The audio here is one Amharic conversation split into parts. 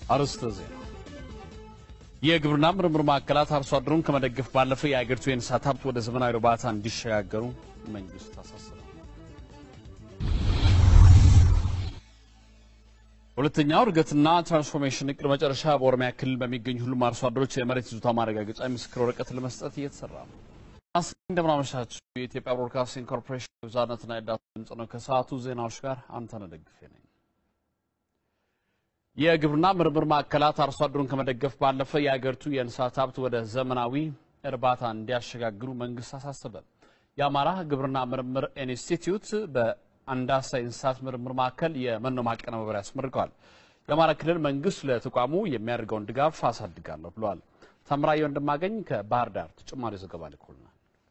አርዕስተ ዜና። የግብርና ምርምር ማዕከላት አርሶ አደሩን ከመደገፍ ባለፈ የአገሪቱ የእንስሳት ሀብት ወደ ዘመናዊ እርባታ እንዲሸጋገሩ መንግስት አሳሰበ። ሁለተኛው እድገትና ትራንስፎርሜሽን እቅድ መጨረሻ በኦሮሚያ ክልል በሚገኙ ሁሉም አርሶ አደሮች የመሬት ይዞታ ማረጋገጫ የምስክር ወረቀት ለመስጠት እየተሰራ ነው። እንደምናመሻችሁ የኢትዮጵያ ብሮድካስቲንግ ኮርፖሬሽን የብዝሃነትና የዳታ ድምፅ ነው። ከሰዓቱ ዜናዎች ጋር አንተነህ ደግፌ ነኝ። የግብርና ምርምር ማዕከላት አርሶ አደሩን ከመደገፍ ባለፈ የአገሪቱ የእንስሳት ሀብት ወደ ዘመናዊ እርባታ እንዲያሸጋግሩ መንግስት አሳሰበ። የአማራ ግብርና ምርምር ኢንስቲትዩት በአንዳሳ የእንስሳት ምርምር ማዕከል የመኖ ማቀነባበሪያ አስመርቀዋል። የአማራ ክልል መንግስት ለተቋሙ የሚያደርገውን ድጋፍ አሳድጋለሁ ብለዋል። ተምራየ ወንድማገኝ ከባህር ዳር ተጨማሪ ዘገባ ልኮልናል።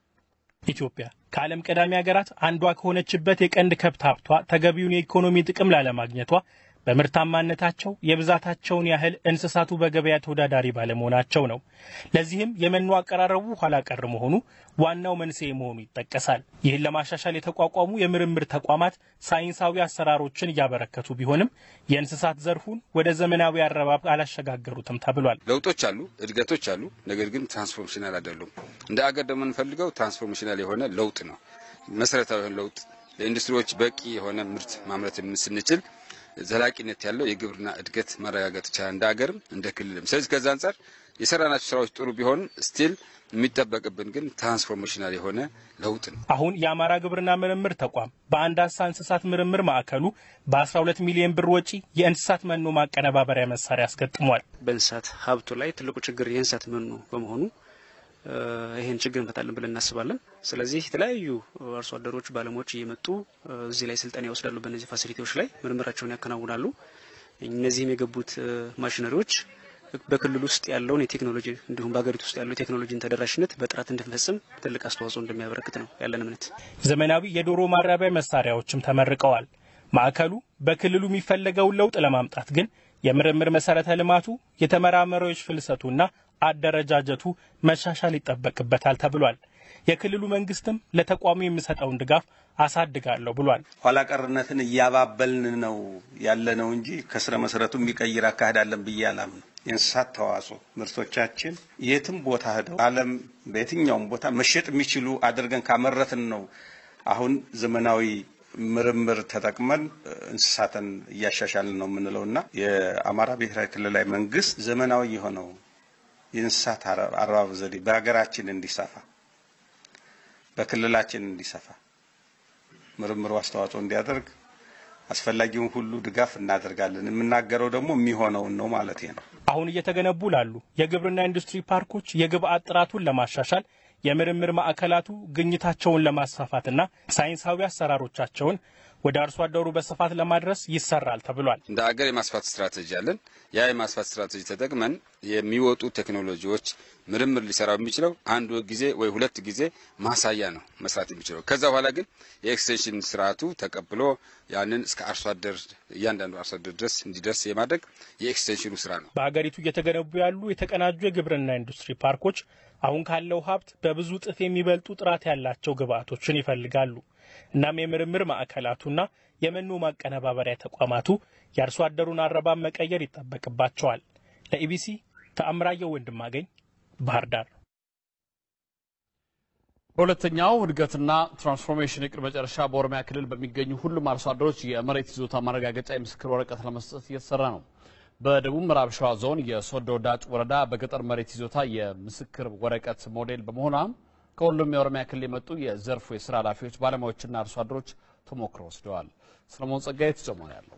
ኢትዮጵያ ከዓለም ቀዳሚ ሀገራት አንዷ ከሆነችበት የቀንድ ከብት ሀብቷ ተገቢውን የኢኮኖሚ ጥቅም ላለማግኘቷ በምርታማነታቸው የብዛታቸውን ያህል እንስሳቱ በገበያ ተወዳዳሪ ባለመሆናቸው ነው። ለዚህም የመኖ አቀራረቡ ኋላ ቀር መሆኑ ዋናው መንስኤ መሆኑ ይጠቀሳል። ይህን ለማሻሻል የተቋቋሙ የምርምር ተቋማት ሳይንሳዊ አሰራሮችን እያበረከቱ ቢሆንም የእንስሳት ዘርፉን ወደ ዘመናዊ አረባብ አላሸጋገሩትም ተብሏል። ለውጦች አሉ፣ እድገቶች አሉ። ነገር ግን ትራንስፎርሜሽናል አይደሉም። እንደ አገር ደግሞ የምንፈልገው ትራንስፎርሜሽናል የሆነ ለውጥ ነው። መሰረታዊ የሆነ ለውጥ ለኢንዱስትሪዎች በቂ የሆነ ምርት ማምረት ስንችል ዘላቂነት ያለው የግብርና እድገት ማረጋገጥ ይቻላል፣ እንደ ሀገርም እንደ ክልልም። ስለዚህ ከዛ አንጻር የሰራናቸው ስራዎች ጥሩ ቢሆንም ስቲል የሚጠበቅብን ግን ትራንስፎርሜሽናል የሆነ ለውጥ ነው። አሁን የአማራ ግብርና ምርምር ተቋም በአንዳሳ እንስሳት ምርምር ማዕከሉ በ12 ሚሊዮን ብር ወጪ የእንስሳት መኖ ማቀነባበሪያ መሳሪያ አስገጥሟል። በእንስሳት ሀብቱ ላይ ትልቁ ችግር የእንስሳት መኖ በመሆኑ ይህን ችግር እንፈታለን ብለን እናስባለን። ስለዚህ የተለያዩ አርሶ አደሮች ባለሙያዎች እየመጡ እዚህ ላይ ስልጠና ይወስዳሉ። በእነዚህ ፋሲሊቲዎች ላይ ምርምራቸውን ያከናውናሉ። እነዚህም የገቡት ማሽነሪዎች በክልል ውስጥ ያለውን የቴክኖሎጂ እንዲሁም በሀገሪቱ ውስጥ ያለው የቴክኖሎጂን ተደራሽነት በጥራት እንድንፈጽም ትልቅ አስተዋጽኦ እንደሚያበረክት ነው ያለን እምነት። ዘመናዊ የዶሮ ማራቢያ መሳሪያዎችም ተመርቀዋል። ማዕከሉ በክልሉ የሚፈለገውን ለውጥ ለማምጣት ግን የምርምር መሰረተ ልማቱ የተመራማሪዎች ፍልሰቱና አደረጃጀቱ መሻሻል ይጠበቅበታል ተብሏል። የክልሉ መንግስትም ለተቋሙ የሚሰጠውን ድጋፍ አሳድጋለሁ ብሏል። ኋላ ቀርነትን እያባበልን ነው ያለ ነው እንጂ ከስረ መሰረቱ የሚቀይር አካሄድ አለን ብዬ አላምነው። የእንስሳት ተዋጽኦ ምርቶቻችን የትም ቦታ ሄደው ዓለም በየትኛውም ቦታ መሸጥ የሚችሉ አድርገን ካመረትን ነው አሁን ዘመናዊ ምርምር ተጠቅመን እንስሳትን እያሻሻልን ነው የምንለው እና የአማራ ብሔራዊ ክልላዊ መንግስት ዘመናዊ የሆነው የእንስሳት አረባብ ዘዴ በሀገራችን እንዲሰፋ በክልላችን እንዲሰፋ ምርምሩ አስተዋጽኦ እንዲያደርግ አስፈላጊውን ሁሉ ድጋፍ እናደርጋለን። የምናገረው ደግሞ የሚሆነውን ነው ማለት ነው። አሁን እየተገነቡ ላሉ የግብርና ኢንዱስትሪ ፓርኮች የግብአት ጥራቱን ለማሻሻል የምርምር ማዕከላቱ ግኝታቸውን ለማስፋፋትና ሳይንሳዊ አሰራሮቻቸውን ወደ አርሶ አደሩ በስፋት ለማድረስ ይሰራል ተብሏል። እንደ አገር የማስፋት ስትራቴጂ አለን። ያ የማስፋት ስትራቴጂ ተጠቅመን የሚወጡ ቴክኖሎጂዎች ምርምር ሊሰራው የሚችለው አንድ ጊዜ ወይ ሁለት ጊዜ ማሳያ ነው መስራት የሚችለው። ከዛ በኋላ ግን የኤክስቴንሽን ስርዓቱ ተቀብሎ ያንን እስከ አርሶ አደር እያንዳንዱ አርሶ አደር ድረስ እንዲደርስ የማድረግ የኤክስቴንሽኑ ስራ ነው። በሀገሪቱ እየተገነቡ ያሉ የተቀናጁ የግብርና ኢንዱስትሪ ፓርኮች አሁን ካለው ሀብት በብዙ እጥፍ የሚበልጡ ጥራት ያላቸው ግብአቶችን ይፈልጋሉ። እናም የምርምር ማዕከላቱና የመኖ ማቀነባበሪያ ተቋማቱ የአርሶ አደሩን አረባብ መቀየር ይጠበቅባቸዋል። ለኢቢሲ ተአምራየው ወንድማገኝ ባህር ዳር። በሁለተኛው እድገትና ትራንስፎርሜሽን እቅድ መጨረሻ በኦሮሚያ ክልል በሚገኙ ሁሉም አርሶ አደሮች የመሬት ይዞታ ማረጋገጫ የምስክር ወረቀት ለመስጠት እየተሰራ ነው። በደቡብ ምዕራብ ሸዋ ዞን የሶዶ ዳጭ ወረዳ በገጠር መሬት ይዞታ የምስክር ወረቀት ሞዴል በመሆኗም ከሁሉም የኦሮሚያ ክልል የመጡ የዘርፉ የስራ ኃላፊዎች፣ ባለሙያዎችና አርሶ አደሮች ተሞክሮ ወስደዋል። ሰለሞን ጸጋዬ ተጨማሪ ያለው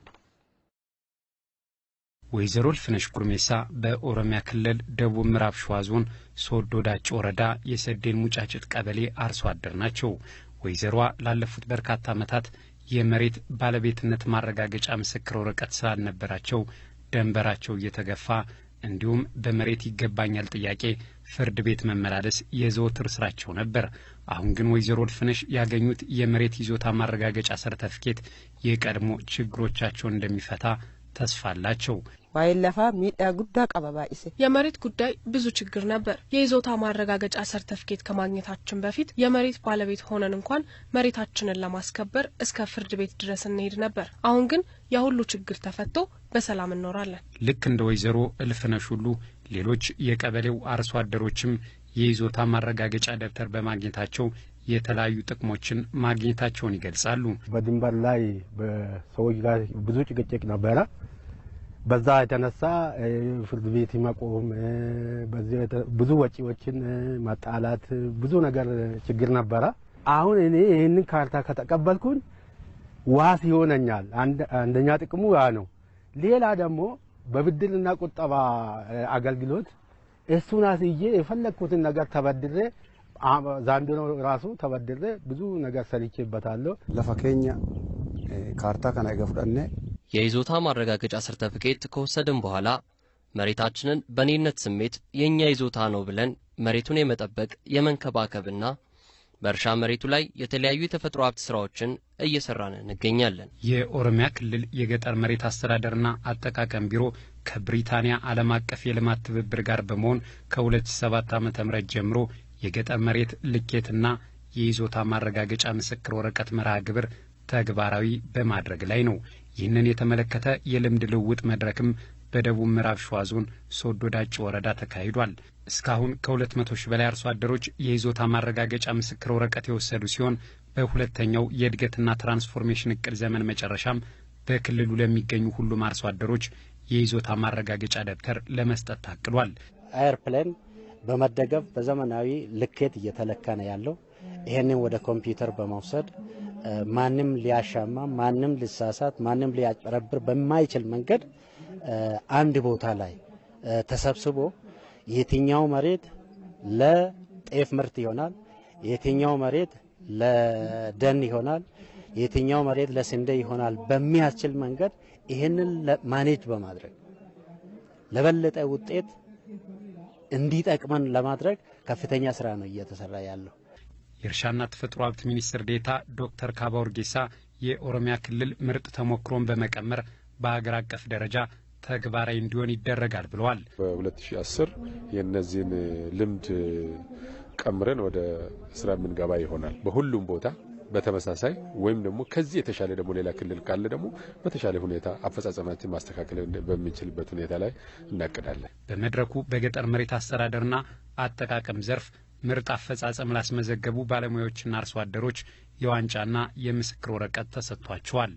ወይዘሮ ልፍነሽ ጉርሜሳ በኦሮሚያ ክልል ደቡብ ምዕራብ ሸዋ ዞን ሶዶ ዳጭ ወረዳ የሰዴን ሙጫጭት ቀበሌ አርሶ አደር ናቸው። ወይዘሮዋ ላለፉት በርካታ ዓመታት የመሬት ባለቤትነት ማረጋገጫ ምስክር ወረቀት ስላልነበራቸው ደንበራቸው እየተገፋ እንዲሁም በመሬት ይገባኛል ጥያቄ ፍርድ ቤት መመላለስ የዘወትር ስራቸው ነበር። አሁን ግን ወይዘሮ ልፍነሽ ያገኙት የመሬት ይዞታ ማረጋገጫ ሰርተፍኬት የቀድሞ ችግሮቻቸውን እንደሚፈታ ተስፋ አላቸው። ባይለፋ ሚዳ ጉዳ ቀበባ ኢሴ የመሬት ጉዳይ ብዙ ችግር ነበር። የይዞታ ማረጋገጫ ሰርተፍኬት ከማግኘታችን በፊት የመሬት ባለቤት ሆነን እንኳን መሬታችንን ለማስከበር እስከ ፍርድ ቤት ድረስ እንሄድ ነበር። አሁን ግን ያ ሁሉ ችግር ተፈቶ በሰላም እንኖራለን። ልክ እንደ ወይዘሮ እልፍነሽ ሁሉ ሌሎች የቀበሌው አርሶ አደሮችም የይዞታ ማረጋገጫ ደብተር በማግኘታቸው የተለያዩ ጥቅሞችን ማግኘታቸውን ይገልጻሉ። በድንበር ላይ በሰዎች ጋር ብዙ ጭቅጭቅ ነበረ። በዛ የተነሳ ፍርድ ቤት መቆም፣ ብዙ ወጪዎችን ማጣላት፣ ብዙ ነገር ችግር ነበረ። አሁን እኔ ይህንን ካርታ ከተቀበልኩኝ ዋስ ይሆነኛል። አንደኛ ጥቅሙ ያ ነው። ሌላ ደግሞ በብድርና ቁጠባ አገልግሎት እሱን አስይዤ የፈለግኩትን ነገር ተበድሬ ዛንድሮ ራሱ ተበድሬ ብዙ ነገር ሰርቼበታለሁ። ለፈኬኛ ካርታ ከና ገፍዳኔ የይዞታ ማረጋገጫ ሰርተፍኬት ከወሰድን በኋላ መሬታችንን በኔነት ስሜት የእኛ ይዞታ ነው ብለን መሬቱን የመጠበቅ የመንከባከብና በእርሻ መሬቱ ላይ የተለያዩ የተፈጥሮ ሀብት ስራዎችን እየሰራን እንገኛለን። የኦሮሚያ ክልል የገጠር መሬት አስተዳደርና አጠቃቀም ቢሮ ከብሪታንያ ዓለም አቀፍ የልማት ትብብር ጋር በመሆን ከ2007 ዓ ም ጀምሮ የገጠር መሬት ልኬትና የይዞታ ማረጋገጫ ምስክር ወረቀት መርሃ ግብር ተግባራዊ በማድረግ ላይ ነው። ይህንን የተመለከተ የልምድ ልውውጥ መድረክም በደቡብ ምዕራብ ሸዋ ዞን ሶዶ ዳጭ ወረዳ ተካሂዷል። እስካሁን ከ200 ሺህ በላይ አርሶ አደሮች የይዞታ ማረጋገጫ ምስክር ወረቀት የወሰዱ ሲሆን በሁለተኛው የእድገትና ትራንስፎርሜሽን እቅድ ዘመን መጨረሻም በክልሉ ለሚገኙ ሁሉም አርሶ አደሮች የይዞታ ማረጋገጫ ደብተር ለመስጠት ታቅዷል። አይርፕሌን በመደገፍ በዘመናዊ ልኬት እየተለካ ነው ያለው። ይህንን ወደ ኮምፒውተር በመውሰድ ማንም ሊያሻማ፣ ማንም ሊሳሳት፣ ማንም ሊያጭበረብር በማይችል መንገድ አንድ ቦታ ላይ ተሰብስቦ የትኛው መሬት ለጤፍ ምርት ይሆናል፣ የትኛው መሬት ለደን ይሆናል፣ የትኛው መሬት ለስንዴ ይሆናል በሚያስችል መንገድ ይህንን ማኔጅ በማድረግ ለበለጠ ውጤት እንዲጠቅመን ለማድረግ ከፍተኛ ስራ ነው እየተሰራ ያለው። የእርሻና ተፈጥሮ ሀብት ሚኒስትር ዴታ ዶክተር ካባ ኡርጌሳ የኦሮሚያ ክልል ምርጥ ተሞክሮን በመቀመር በሀገር አቀፍ ደረጃ ተግባራዊ እንዲሆን ይደረጋል ብለዋል። በ2010 የእነዚህን ልምድ ቀምረን ወደ ስራ የምንገባ ይሆናል። በሁሉም ቦታ በተመሳሳይ ወይም ደግሞ ከዚህ የተሻለ ደግሞ ሌላ ክልል ካለ ደግሞ በተሻለ ሁኔታ አፈጻጸማችን ማስተካከል በሚችልበት ሁኔታ ላይ እናቅዳለን። በመድረኩ በገጠር መሬት አስተዳደርና አጠቃቀም ዘርፍ ምርጥ አፈጻጸም ላስመዘገቡ ባለሙያዎችና አርሶ አደሮች የዋንጫና የምስክር ወረቀት ተሰጥቷቸዋል።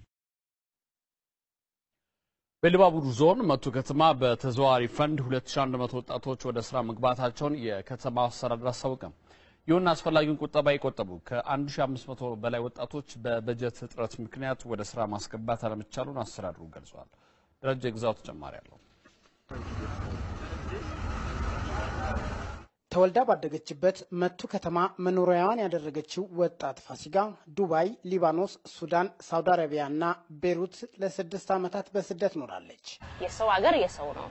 በኢሉባቡር ዞን መቱ ከተማ በተዘዋዋሪ ፈንድ 2100 ወጣቶች ወደ ስራ መግባታቸውን የከተማ አስተዳደር አስታወቀ። ይሁን አስፈላጊውን ቁጠባ የቆጠቡ ከ1500 በላይ ወጣቶች በበጀት እጥረት ምክንያት ወደ ስራ ማስገባት አለመቻሉን አስተዳድሩ ገልጿል። ደረጃ ግዛው ተጨማሪ አለው። ተወልዳ ባደገችበት መቱ ከተማ መኖሪያዋን ያደረገችው ወጣት ፋሲጋ ዱባይ፣ ሊባኖስ፣ ሱዳን፣ ሳውዲ አረቢያ እና ቤሩት ለስድስት ዓመታት በስደት ኖራለች። የሰው ሀገር የሰው ነው።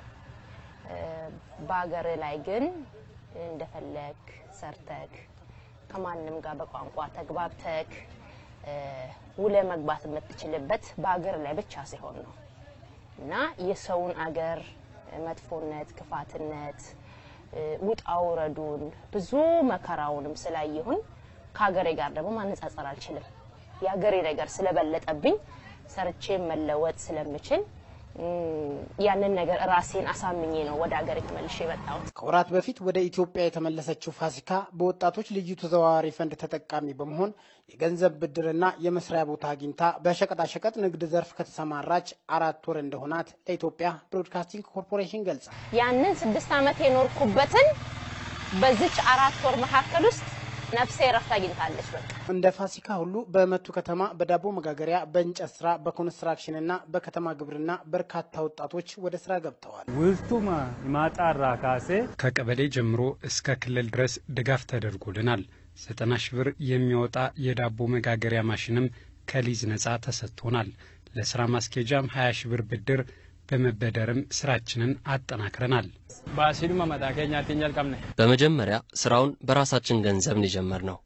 በሀገር ላይ ግን እንደፈለግ ሰርተክ ከማንም ጋር በቋንቋ ተግባብተክ ውለ መግባት የምትችልበት በሀገር ላይ ብቻ ሲሆን ነው እና የሰውን አገር መጥፎነት፣ ክፋትነት ውጣ ውረዱን ብዙ መከራውንም ስላየሁን ከሀገሬ ጋር ደግሞ ማነጻጸር አልችልም። የሀገሬ ነገር ስለበለጠብኝ ሰርቼ መለወጥ ስለምችል ያንን ነገር ራሴን አሳምኜ ነው ወደ ሀገሬ ተመልሼ የመጣሁት። ከወራት በፊት ወደ ኢትዮጵያ የተመለሰችው ፋሲካ በወጣቶች ልዩ ተዘዋዋሪ ፈንድ ተጠቃሚ በመሆን የገንዘብ ብድርና የመስሪያ ቦታ አግኝታ በሸቀጣሸቀጥ ንግድ ዘርፍ ከተሰማራች አራት ወር እንደሆናት ለኢትዮጵያ ብሮድካስቲንግ ኮርፖሬሽን ገልጻል። ያንን ስድስት ዓመት የኖርኩበትን በዚች አራት ወር መካከል ውስጥ ነፍሴ ረፍት አግኝታለች። በቃ እንደ ፋሲካ ሁሉ በመቱ ከተማ በዳቦ መጋገሪያ፣ በእንጨት ስራ፣ በኮንስትራክሽንና በከተማ ግብርና በርካታ ወጣቶች ወደ ስራ ገብተዋል። ውስጡማ ማጣራ ካሴ ከቀበሌ ጀምሮ እስከ ክልል ድረስ ድጋፍ ተደርጎልናል። ዘጠና ሺህ ብር የሚወጣ የዳቦ መጋገሪያ ማሽንም ከሊዝ ነጻ ተሰጥቶናል። ለስራ ማስኬጃም 20 ሺህ ብር ብድር በመበደርም ስራችንን አጠናክረናል። ባሲሉማ መጣ ኬኛቲን ጀልቀምነ በመጀመሪያ ስራውን በራሳችን ገንዘብ ነው የጀመርነው።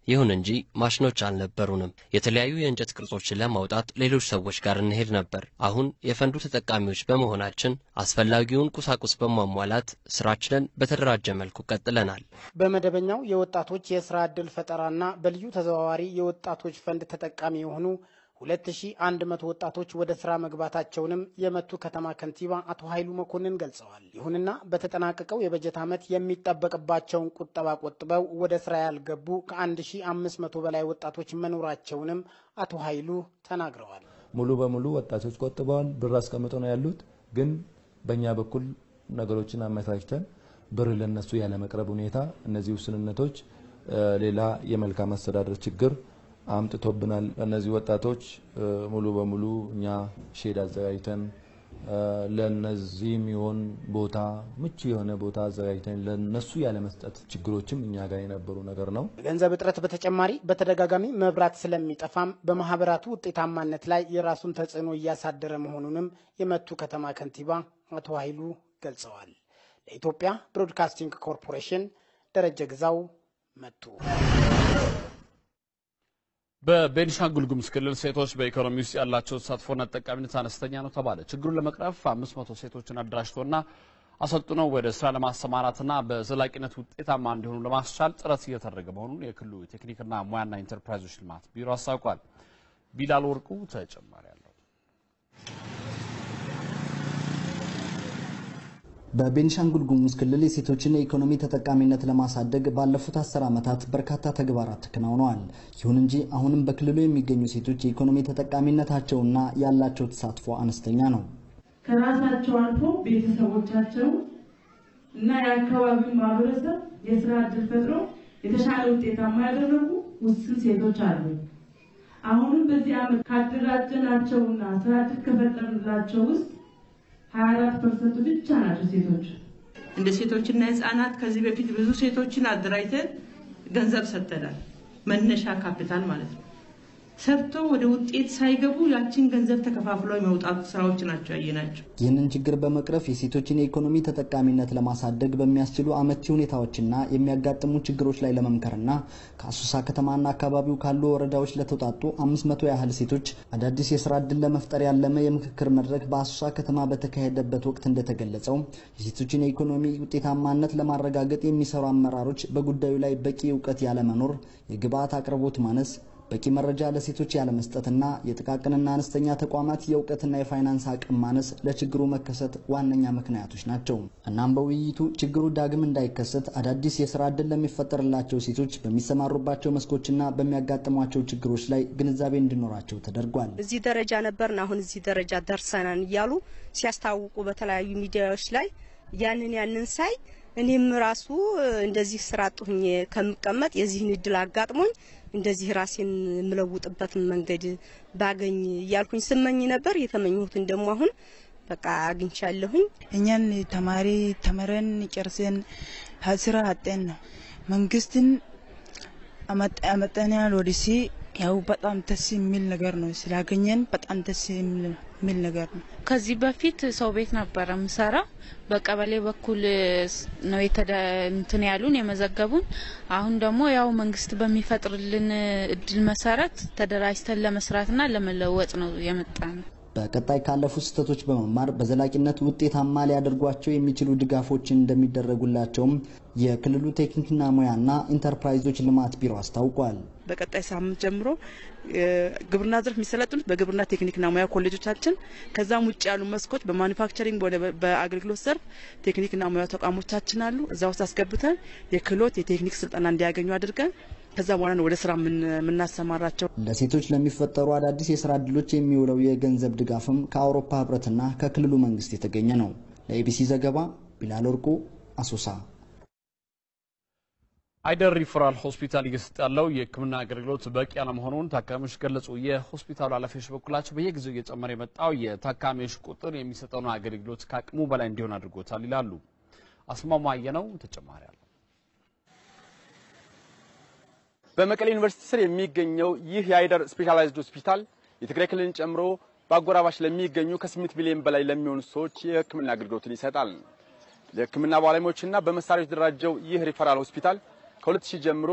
ይሁን እንጂ ማሽኖች አልነበሩንም። የተለያዩ የእንጨት ቅርጾችን ለማውጣት ሌሎች ሰዎች ጋር እንሄድ ነበር። አሁን የፈንዱ ተጠቃሚዎች በመሆናችን አስፈላጊውን ቁሳቁስ በማሟላት ስራችንን በተደራጀ መልኩ ቀጥለናል። በመደበኛው የወጣቶች የስራ ዕድል ፈጠራና በልዩ ተዘዋዋሪ የወጣቶች ፈንድ ተጠቃሚ የሆኑ 2100 ወጣቶች ወደ ስራ መግባታቸውንም የመቱ ከተማ ከንቲባ አቶ ኃይሉ መኮንን ገልጸዋል። ይሁንና በተጠናቀቀው የበጀት ዓመት የሚጠበቅባቸውን ቁጠባ ቆጥበው ወደ ስራ ያልገቡ ከ1500 በላይ ወጣቶች መኖራቸውንም አቶ ኃይሉ ተናግረዋል። ሙሉ በሙሉ ወጣቶች ቆጥበዋል፣ ብር አስቀምጠው ነው ያሉት። ግን በእኛ በኩል ነገሮችን አመቻችተን ብር ለነሱ ያለመቅረብ ሁኔታ እነዚህ ውስንነቶች ሌላ የመልካም አስተዳደር ችግር አምጥቶብናል። እነዚህ ወጣቶች ሙሉ በሙሉ እኛ ሼድ አዘጋጅተን ለነዚህ የሚሆን ቦታ ምቹ የሆነ ቦታ አዘጋጅተን ለነሱ ያለመስጠት ችግሮችም እኛ ጋር የነበሩ ነገር ነው። ገንዘብ እጥረት በተጨማሪ በተደጋጋሚ መብራት ስለሚጠፋም በማህበራቱ ውጤታማነት ላይ የራሱን ተጽዕኖ እያሳደረ መሆኑንም የመቱ ከተማ ከንቲባ አቶ ኃይሉ ገልጸዋል። ለኢትዮጵያ ብሮድካስቲንግ ኮርፖሬሽን ደረጀ ግዛው መቱ። በቤኒሻንጉል ጉሙዝ ክልል ሴቶች በኢኮኖሚ ውስጥ ያላቸው ተሳትፎና ተጠቃሚነት አነስተኛ ነው ተባለ። ችግሩን ለመቅረፍ 500 ሴቶችን አደራጅቶና አሰልጥነው ወደ ስራ ለማሰማራትና በዘላቂነት ውጤታማ እንዲሆኑ ለማስቻል ጥረት እየተደረገ መሆኑን የክልሉ ቴክኒክና ሙያና ኢንተርፕራይዞች ልማት ቢሮ አስታውቋል። ቢላል ወርቁ ተጨማሪ አለው። በቤኒሻንጉል ጉሙዝ ክልል የሴቶችን የኢኮኖሚ ተጠቃሚነት ለማሳደግ ባለፉት አስር ዓመታት በርካታ ተግባራት ተከናውነዋል። ይሁን እንጂ አሁንም በክልሉ የሚገኙ ሴቶች የኢኮኖሚ ተጠቃሚነታቸውና ያላቸው ተሳትፎ አነስተኛ ነው። ከራሳቸው አልፎ ቤተሰቦቻቸው እና የአካባቢውን ማህበረሰብ የስራ እድል ፈጥረው የተሻለ ውጤታማ ያደረጉ ውስን ሴቶች አሉ። አሁንም በዚህ ዓመት ካደራጀናቸውና ስራ እድል ከፈጠርንላቸው ውስጥ 24 ፐርሰንቱ ብቻ ናቸው ሴቶች። እንደ ሴቶችና ህጻናት ከዚህ በፊት ብዙ ሴቶችን አደራጅተን ገንዘብ ሰጥተናል። መነሻ ካፒታል ማለት ነው። ሰርቶ ወደ ውጤት ሳይገቡ ያችን ገንዘብ ተከፋፍሎ የመውጣት ስራዎች ናቸው ያየናቸው። ይህንን ችግር በመቅረፍ የሴቶችን የኢኮኖሚ ተጠቃሚነት ለማሳደግ በሚያስችሉ አመቺ ሁኔታዎችና የሚያጋጥሙ ችግሮች ላይ ለመምከርና ከአሶሳ ከተማና አካባቢው ካሉ ወረዳዎች ለተውጣጡ አምስት መቶ ያህል ሴቶች አዳዲስ የስራ እድል ለመፍጠር ያለመ የምክክር መድረክ በአሶሳ ከተማ በተካሄደበት ወቅት እንደተገለጸው የሴቶችን የኢኮኖሚ ውጤታማነት ለማረጋገጥ የሚሰሩ አመራሮች በጉዳዩ ላይ በቂ እውቀት ያለመኖር፣ የግብአት አቅርቦት ማነስ በቂ መረጃ ለሴቶች ያለመስጠትና የጥቃቅንና አነስተኛ ተቋማት የእውቀትና የፋይናንስ አቅም ማነስ ለችግሩ መከሰት ዋነኛ ምክንያቶች ናቸው። እናም በውይይቱ ችግሩ ዳግም እንዳይከሰት አዳዲስ የስራ ዕድል ለሚፈጠርላቸው ሴቶች በሚሰማሩባቸው መስኮችና በሚያጋጥሟቸው ችግሮች ላይ ግንዛቤ እንዲኖራቸው ተደርጓል። እዚህ ደረጃ ነበርን፣ አሁን እዚህ ደረጃ ደርሰናል እያሉ ሲያስታውቁ በተለያዩ ሚዲያዎች ላይ ያንን ያንን ሳይ እኔም ራሱ እንደዚህ ስራ አጡኝ ከምቀመጥ የዚህን እድል አጋጥሞኝ እንደዚህ ራሴን የምለውጥበትን መንገድ ባገኝ እያልኩኝ ስመኝ ነበር። የተመኘሁትን ደግሞ አሁን በቃ አግኝቻለሁኝ። እኛን ተማሪ ተምረን ጨርሰን ስራ አጤን ነው መንግስትን አመጠናል ወደዚህ ያው በጣም ደስ የሚል ነገር ነው ስላገኘን በጣም ደስ የሚል ነገር ነው። ከዚህ በፊት ሰው ቤት ነበረ ምሰራ በቀበሌ በኩል ነው እንትን ያሉን የመዘገቡን። አሁን ደግሞ ያው መንግስት በሚፈጥርልን እድል መሰረት ተደራጅተን ለመስራትና ለመለወጥ ነው የመጣ ነው። በቀጣይ ካለፉ ስህተቶች በመማር በዘላቂነት ውጤታማ ሊያደርጓቸው የሚችሉ ድጋፎችን እንደሚደረጉላቸውም የክልሉ ቴክኒክና ሙያና ኢንተርፕራይዞች ልማት ቢሮ አስታውቋል። በቀጣይ ሳምንት ጀምሮ ግብርና ዘርፍ የሚሰለጥኑት በግብርና ቴክኒክና ሙያ ኮሌጆቻችን፣ ከዛም ውጭ ያሉ መስኮች በማኒፋክቸሪንግ ወደ በአገልግሎት ዘርፍ ቴክኒክና ሙያ ተቋሞቻችን አሉ። እዛ ውስጥ አስገብተን የክህሎት የቴክኒክ ስልጠና እንዲያገኙ አድርገን ከዛ በኋላ ነው ወደ ስራ የምናሰማራቸው። ለሴቶች ለሚፈጠሩ አዳዲስ የስራ እድሎች የሚውለው የገንዘብ ድጋፍም ከአውሮፓ ህብረትና ከክልሉ መንግስት የተገኘ ነው። ለኤቢሲ ዘገባ ቢላል ወርቁ አሶሳ። አይደር ሪፈራል ሆስፒታል እየሰጠ ያለው የሕክምና አገልግሎት በቂ አለመሆኑን ታካሚዎች ገለጹ። የሆስፒታሉ ኃላፊዎች በኩላቸው በየጊዜው እየጨመረ የመጣው የታካሚዎች ቁጥር የሚሰጠውን አገልግሎት ከአቅሙ በላይ እንዲሆን አድርጎታል ይላሉ። አስማማየ ነው ተጨማሪ አለ። በመቀሌ ዩኒቨርሲቲ ስር የሚገኘው ይህ የአይደር ስፔሻላይዝድ ሆስፒታል የትግራይ ክልልን ጨምሮ በአጎራባች ለሚገኙ ከስምንት ሚሊዮን በላይ ለሚሆኑ ሰዎች የሕክምና አገልግሎትን ይሰጣል። ለሕክምና ባለሙያዎችና በመሳሪያዎች የተደራጀው ይህ ሪፈራል ሆስፒታል ከ2000 ጀምሮ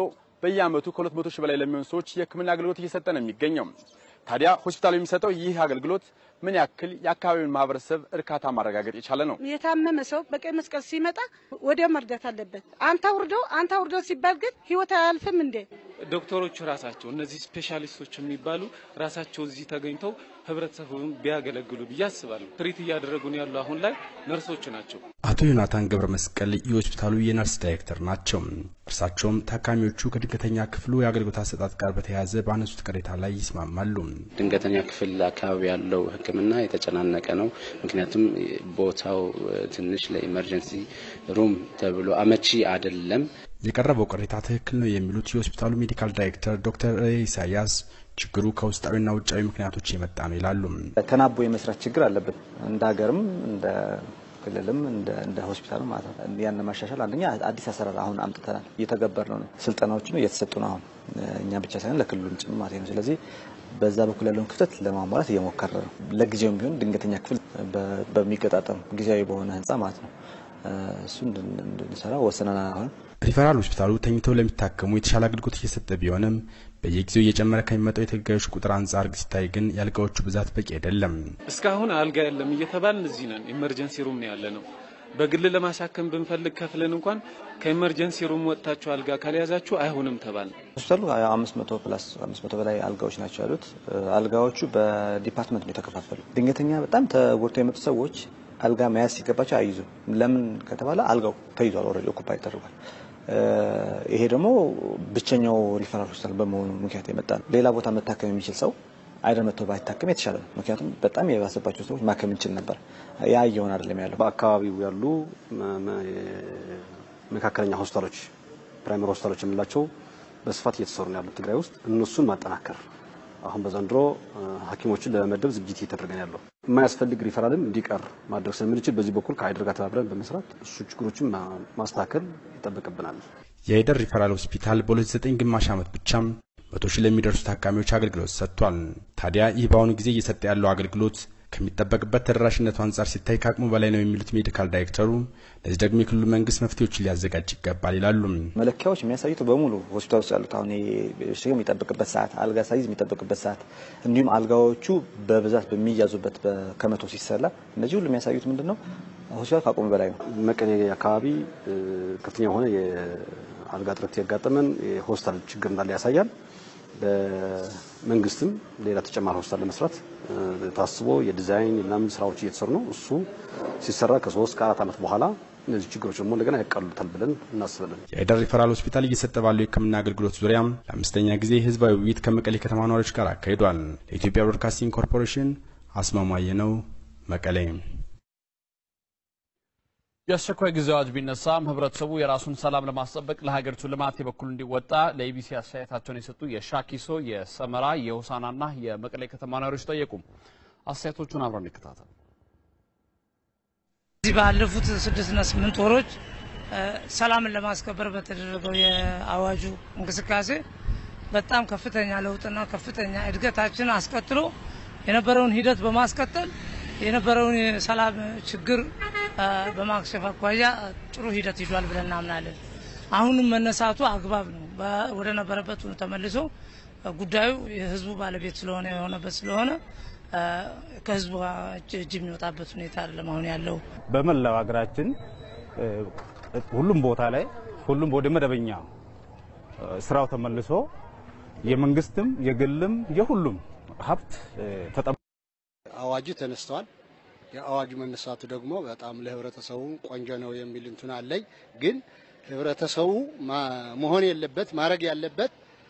በየዓመቱ ከ200 ሺህ በላይ ለሚሆኑ ሰዎች የሕክምና አገልግሎት እየሰጠ ነው የሚገኘው። ታዲያ ሆስፒታሉ የሚሰጠው ይህ አገልግሎት ምን ያክል የአካባቢውን ማህበረሰብ እርካታ ማረጋገጥ የቻለ ነው? የታመመ ሰው በቀይ መስቀል ሲመጣ ወዲያው መርዳት አለበት። አንተ ውርደው አንተ ውርደው ሲባል ግን ህይወት አያልፍም እንዴ? ዶክተሮቹ ራሳቸው እነዚህ ስፔሻሊስቶች የሚባሉ ራሳቸው እዚህ ተገኝተው ህብረተሰቡን ቢያገለግሉ ብዬ አስባለሁ። ትሪት እያደረጉን ያሉ አሁን ላይ ነርሶች ናቸው። አቶ ዮናታን ገብረ መስቀል የሆስፒታሉ የነርስ ዳይሬክተር ናቸው። እርሳቸውም ታካሚዎቹ ከድንገተኛ ክፍሉ የአገልግሎት አሰጣጥ ጋር በተያያዘ ባነሱት ቅሬታ ላይ ይስማማሉ። ድንገተኛ ክፍል አካባቢ ያለው ሕክምና የተጨናነቀ ነው። ምክንያቱም ቦታው ትንሽ ለኢመርጀንሲ ሩም ተብሎ አመቺ አይደለም። የቀረበው ቅሬታ ትክክል ነው የሚሉት የሆስፒታሉ ሜዲካል ዳይሬክተር ዶክተር ኢሳያስ ችግሩ ከውስጣዊና ውጫዊ ምክንያቶች የመጣ ነው ይላሉ። ተናቦ የመስራት ችግር አለብን እንደ ሀገርም እንደ ክልልም እንደ ሆስፒታልም ማለት ነው። ያን ማሻሻል አንደኛ አዲስ አሰራር አሁን አምጥተናል፣ እየተገበር ነው። ስልጠናዎችም እየተሰጡ ነው። አሁን እኛ ብቻ ሳይሆን ለክልሉም ጭምር ማለት ነው። ስለዚህ በዛ በኩል ያለውን ክፍተት ለማሟላት እየሞከረ ነው። ለጊዜውም ቢሆን ድንገተኛ ክፍል በሚገጣጠም ጊዜያዊ በሆነ ህንፃ ማለት ነው እሱ እንድንሰራ ወሰነናል። አሁን ሪፈራል ሆስፒታሉ ተኝተው ለሚታከሙ የተሻለ አገልግሎት እየሰጠ ቢሆንም በየጊዜው እየጨመረ ከሚመጣው የተገልጋዮች ቁጥር አንጻር ሲታይ ግን የአልጋዎቹ ብዛት በቂ አይደለም። እስካሁን አልጋ የለም እየተባልን እዚህ ነን። ኢመርጀንሲ ሩም ነው ያለ ነው። በግል ለማሳከም ብንፈልግ ከፍለን እንኳን ከኢመርጀንሲ ሩም ወጥታችሁ አልጋ ካልያዛችሁ አይሆንም ተባል። ሆስፒታሉ አምስት መቶ ፕላስ አምስት መቶ በላይ አልጋዎች ናቸው ያሉት። አልጋዎቹ በዲፓርትመንት ነው የተከፋፈሉ። ድንገተኛ በጣም ተጎድተው የመጡ ሰዎች አልጋ መያዝ ሲገባቸው አይይዙም። ለምን ከተባለ አልጋው ተይዟል፣ ኦልሬዲ ኦኩፓይ ተደርጓል። ይሄ ደግሞ ብቸኛው ሪፈራል ሆስፒታል በመሆኑ ምክንያት የመጣ ነው። ሌላ ቦታ መታከም የሚችል ሰው አይደር መጥቶ ባይታከም የተሻለ ነው። ምክንያቱም በጣም የባሰባቸው ሰዎች ማከም እንችል ነበር። ያ እየሆነ አይደለም ያለው። በአካባቢው ያሉ መካከለኛ ሆስፒታሎች፣ ፕራይመሪ ሆስፒታሎች የምንላቸው በስፋት እየተሰሩ ነው ያሉት ትግራይ ውስጥ እነሱን ማጠናከር አሁን በዘንድሮ ሐኪሞችን ለመመደብ ዝግጅት እየተደረገ ነው ያለው። የማያስፈልግ ሪፈራልም እንዲቀር ማድረግ ስለምንችል በዚህ በኩል ከአይደር ጋር ተባብረን በመስራት እሱ ችግሮችን ማስተካከል ይጠበቅብናል። የአይደር ሪፈራል ሆስፒታል በ2009 ግማሽ ዓመት ብቻም መቶ ሺህ ለሚደርሱ ታካሚዎች አገልግሎት ሰጥቷል። ታዲያ ይህ በአሁኑ ጊዜ እየሰጠ ያለው አገልግሎት ከሚጠበቅበት ተደራሽነቱ አንጻር ሲታይ ከአቅሙ በላይ ነው የሚሉት ሜዲካል ዳይሬክተሩ፣ ለዚህ ደግሞ የክልሉ መንግስት መፍትሄዎችን ሊያዘጋጅ ይገባል ይላሉ። መለኪያዎች የሚያሳዩት በሙሉ ሆስፒታል ውስጥ ያሉት አሁን የሚጠብቅበት ሰዓት፣ አልጋ ሳይዝ የሚጠብቅበት ሰዓት፣ እንዲሁም አልጋዎቹ በብዛት በሚያዙበት ከመቶ ሲሰላ እነዚህ ሁሉ የሚያሳዩት ምንድን ነው? ሆስፒታል ከአቅሙ በላይ ነው። መቀሌ አካባቢ ከፍተኛ የሆነ የአልጋ እጥረት ያጋጠመን የሆስፒታል ችግር እንዳለ ያሳያል። በመንግስትም ሌላ ተጨማሪ ሆስፒታል ለመስራት ታስቦ የዲዛይን ምናምን ስራዎች እየተሰሩ ነው። እሱ ሲሰራ ከሶስት ከአራት ዓመት በኋላ እነዚህ ችግሮች ደግሞ እንደገና ያቃሉታል ብለን እናስባለን። የአይደር ሪፈራል ሆስፒታል እየሰጠ ባለው የሕክምና አገልግሎት ዙሪያም ለአምስተኛ ጊዜ ህዝባዊ ውይይት ከመቀሌ ከተማ ነዋሪዎች ጋር አካሂዷል። ለኢትዮጵያ ብሮድካስቲንግ ኮርፖሬሽን አስማማየ ነው፣ መቀሌ። የአስቸኳይ ጊዜ አዋጅ ቢነሳም ህብረተሰቡ የራሱን ሰላም ለማስጠበቅ ለሀገሪቱ ልማት የበኩል እንዲወጣ ለኢቢሲ አስተያየታቸውን የሰጡ የሻኪሶ፣ የሰመራ፣ የሆሳናና የመቀሌ ከተማ ነዋሪዎች ጠየቁ። አስተያየቶቹን አብረን እንከታተል። እዚህ ባለፉት ስድስትና ስምንት ወሮች ሰላምን ለማስከበር በተደረገው የአዋጁ እንቅስቃሴ በጣም ከፍተኛ ለውጥና ከፍተኛ እድገታችን አስቀጥሎ የነበረውን ሂደት በማስቀጠል የነበረውን የሰላም ችግር በማክሸፍ አኳያ ጥሩ ሂደት ይዟል ብለን እናምናለን። አሁንም መነሳቱ አግባብ ነው። ወደ ነበረበት ተመልሶ ጉዳዩ የህዝቡ ባለቤት ስለሆነ የሆነበት ስለሆነ ከህዝቡ እጅ የሚወጣበት ሁኔታ አይደለም አሁን ያለው። በመላው ሀገራችን ሁሉም ቦታ ላይ ሁሉም ወደ መደበኛ ስራው ተመልሶ የመንግስትም የግልም የሁሉም ሀብት ተጠ አዋጁ ተነስተዋል። የአዋጁ መነሳቱ ደግሞ በጣም ለህብረተሰቡ ቆንጆ ነው የሚል እንትን አለኝ። ግን ህብረተሰቡ መሆን የለበት ማድረግ ያለበት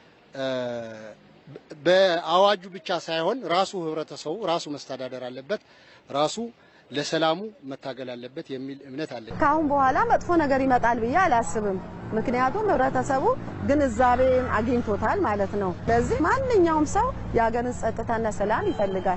በአዋጁ ብቻ ሳይሆን ራሱ ህብረተሰቡ ራሱ መስተዳደር አለበት፣ ራሱ ለሰላሙ መታገል አለበት የሚል እምነት አለኝ። ከአሁን በኋላ መጥፎ ነገር ይመጣል ብዬ አላስብም። ምክንያቱም ህብረተሰቡ ግንዛቤን አግኝቶታል ማለት ነው። ስለዚህ ማንኛውም ሰው የሀገርን ጸጥታና ሰላም ይፈልጋል።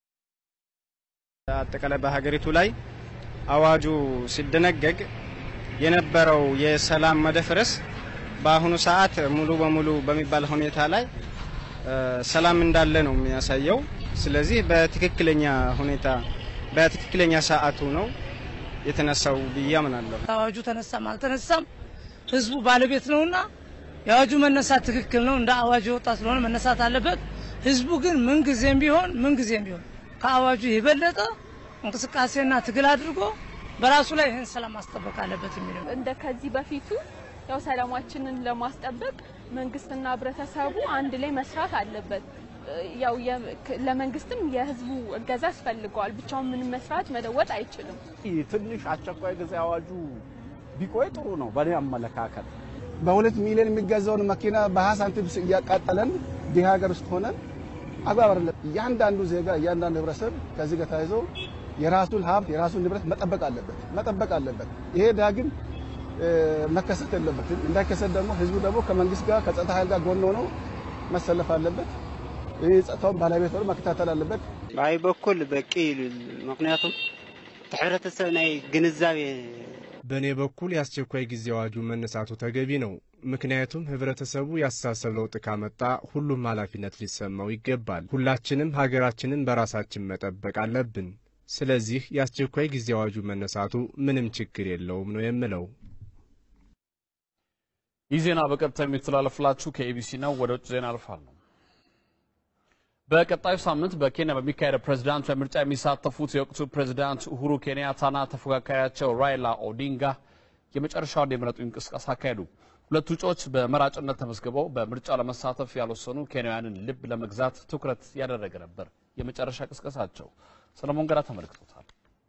አጠቃላይ በሀገሪቱ ላይ አዋጁ ሲደነገግ የነበረው የሰላም መደፍረስ በአሁኑ ሰዓት ሙሉ በሙሉ በሚባል ሁኔታ ላይ ሰላም እንዳለ ነው የሚያሳየው። ስለዚህ በትክክለኛ ሁኔታ በትክክለኛ ሰዓቱ ነው የተነሳው ብዬ አምናለሁ። አዋጁ ተነሳም አልተነሳም ህዝቡ ባለቤት ነውና የአዋጁ መነሳት ትክክል ነው። እንደ አዋጁ የወጣ ስለሆነ መነሳት አለበት። ህዝቡ ግን ምንጊዜም ቢሆን ምንጊዜም ቢሆን ከአዋጁ የበለጠ እንቅስቃሴና ትግል አድርጎ በራሱ ላይ ይህን ሰላም ማስጠበቅ አለበት የሚለው እንደ ከዚህ በፊቱ ያው ሰላማችንን ለማስጠበቅ መንግስትና ህብረተሰቡ አንድ ላይ መስራት አለበት። ያው ለመንግስትም የህዝቡ እገዛ ያስፈልገዋል። ብቻውን ምንም መስራት መለወጥ አይችልም። ትንሽ አስቸኳይ ጊዜ አዋጁ ቢቆይ ጥሩ ነው በእኔ አመለካከት። በሁለት ሚሊዮን የሚገዛውን መኪና በሀያ ሳንቲም እያቃጠለን ድሃ ሀገር ውስጥ ሆነን አግባብ አይደለም። እያንዳንዱ ዜጋ እያንዳንዱ ህብረተሰብ ከዚህ ጋር ተያይዞ የራሱን ሀብት የራሱን ንብረት መጠበቅ አለበት መጠበቅ አለበት። ይሄ ዳግም መከሰት የለበትም። እንዳይከሰት ደግሞ ህዝቡ ደግሞ ከመንግስት ጋር ከጸጥታ ኃይል ጋር ጎን ሆኖ መሰለፍ አለበት። ይህ ጸጥታውን ባለቤት ሆኖ መከታተል አለበት። በአይ በኩል በቂ ምክንያቱም ሕብረተሰብ ናይ ግንዛቤ በእኔ በኩል የአስቸኳይ ጊዜ አዋጁ መነሳቱ ተገቢ ነው። ምክንያቱም ህብረተሰቡ ያስተሳሰብ ለውጥ ካመጣ ሁሉም ኃላፊነት ሊሰማው ይገባል። ሁላችንም ሀገራችንን በራሳችን መጠበቅ አለብን። ስለዚህ የአስቸኳይ ጊዜ አዋጁ መነሳቱ ምንም ችግር የለውም ነው የምለው። ይህ ዜና በቀጥታ የሚተላለፍላችሁ ከኤቢሲ ነው። ወደ ውጭ ዜና አልፋለሁ። በቀጣዩ ሳምንት በኬንያ በሚካሄደው ፕሬዝዳንታዊ ምርጫ የሚሳተፉት የወቅቱ ፕሬዝዳንት ኡሁሩ ኬንያታና ተፎካካሪያቸው ራይላ ኦዲንጋ የመጨረሻውን የምረጡ እንቅስቃሴ አካሄዱ። ሁለቱ እጩዎች በመራጭነት ተመዝግበው በምርጫው ለመሳተፍ ያልወሰኑ ኬንያውያንን ልብ ለመግዛት ትኩረት ያደረገ ነበር የመጨረሻ ቅስቀሳቸው። ሰለሞን ገዳ ተመልክቶታል።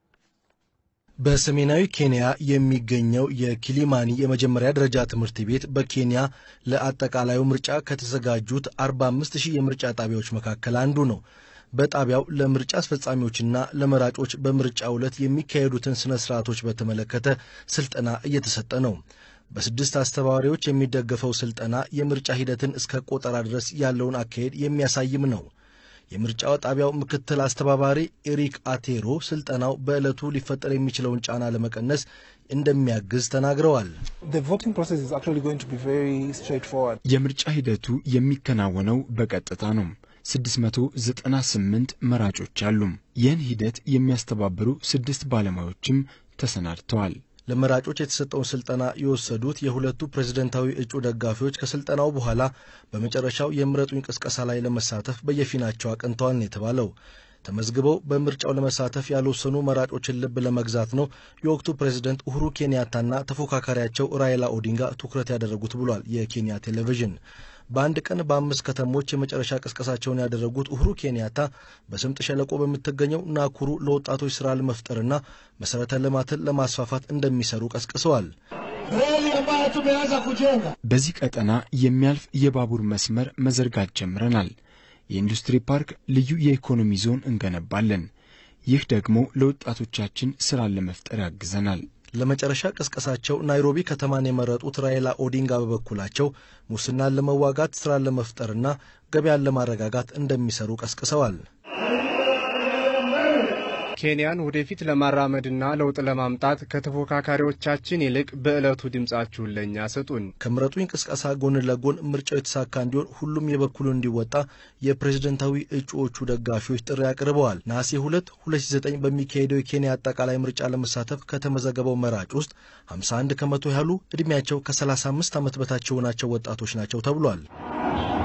በሰሜናዊ ኬንያ የሚገኘው የኪሊማኒ የመጀመሪያ ደረጃ ትምህርት ቤት በኬንያ ለአጠቃላዩ ምርጫ ከተዘጋጁት 45 ሺህ የምርጫ ጣቢያዎች መካከል አንዱ ነው። በጣቢያው ለምርጫ አስፈጻሚዎችና ለመራጮች በምርጫው ዕለት የሚካሄዱትን ስነ ስርዓቶች በተመለከተ ስልጠና እየተሰጠ ነው። በስድስት አስተባባሪዎች የሚደገፈው ስልጠና የምርጫ ሂደትን እስከ ቆጠራ ድረስ ያለውን አካሄድ የሚያሳይም ነው። የምርጫው ጣቢያው ምክትል አስተባባሪ ኤሪክ አቴሮ ስልጠናው በዕለቱ ሊፈጠር የሚችለውን ጫና ለመቀነስ እንደሚያግዝ ተናግረዋል። የምርጫ ሂደቱ የሚከናወነው በቀጥታ ነው። 698 መራጮች አሉ። ይህን ሂደት የሚያስተባብሩ ስድስት ባለሙያዎችም ተሰናድተዋል። ለመራጮች የተሰጠውን ስልጠና የወሰዱት የሁለቱ ፕሬዝደንታዊ እጩ ደጋፊዎች ከስልጠናው በኋላ በመጨረሻው የምረጡኝ ቅስቀሳ ላይ ለመሳተፍ በየፊናቸው አቅንተዋል ነው የተባለው። ተመዝግበው በምርጫው ለመሳተፍ ያልወሰኑ መራጮችን ልብ ለመግዛት ነው የወቅቱ ፕሬዝደንት ኡሁሩ ኬንያታና ተፎካካሪያቸው ራይላ ኦዲንጋ ትኩረት ያደረጉት ብሏል የኬንያ ቴሌቪዥን። በአንድ ቀን በአምስት ከተሞች የመጨረሻ ቅስቀሳቸውን ያደረጉት ኡሁሩ ኬንያታ በስምጥ ሸለቆ በምትገኘው ናኩሩ ለወጣቶች ስራ ለመፍጠርና መሠረተ ልማትን ለማስፋፋት እንደሚሰሩ ቀስቅሰዋል። በዚህ ቀጠና የሚያልፍ የባቡር መስመር መዘርጋት ጀምረናል። የኢንዱስትሪ ፓርክ፣ ልዩ የኢኮኖሚ ዞን እንገነባለን። ይህ ደግሞ ለወጣቶቻችን ስራን ለመፍጠር ያግዘናል። ለመጨረሻ ቅስቀሳቸው ናይሮቢ ከተማን የመረጡት ራይላ ኦዲንጋ በበኩላቸው ሙስናን ለመዋጋት ስራን ለመፍጠርና ገበያን ለማረጋጋት እንደሚሰሩ ቀስቅሰዋል። ኬንያን ወደፊት ለማራመድና ለውጥ ለማምጣት ከተፎካካሪዎቻችን ይልቅ በዕለቱ ድምፃችሁን ለእኛ ስጡን። ከምረጡኝ ቅስቀሳ ጎን ለጎን ምርጫው የተሳካ እንዲሆን ሁሉም የበኩሉን እንዲወጣ የፕሬዝደንታዊ እጩዎቹ ደጋፊዎች ጥሪ አቅርበዋል። ነሐሴ 2 2009 በሚካሄደው የኬንያ አጠቃላይ ምርጫ ለመሳተፍ ከተመዘገበው መራጭ ውስጥ 51 ከመቶ ያህሉ ዕድሜያቸው ከ35 ዓመት በታች የሆናቸው ወጣቶች ናቸው ተብሏል።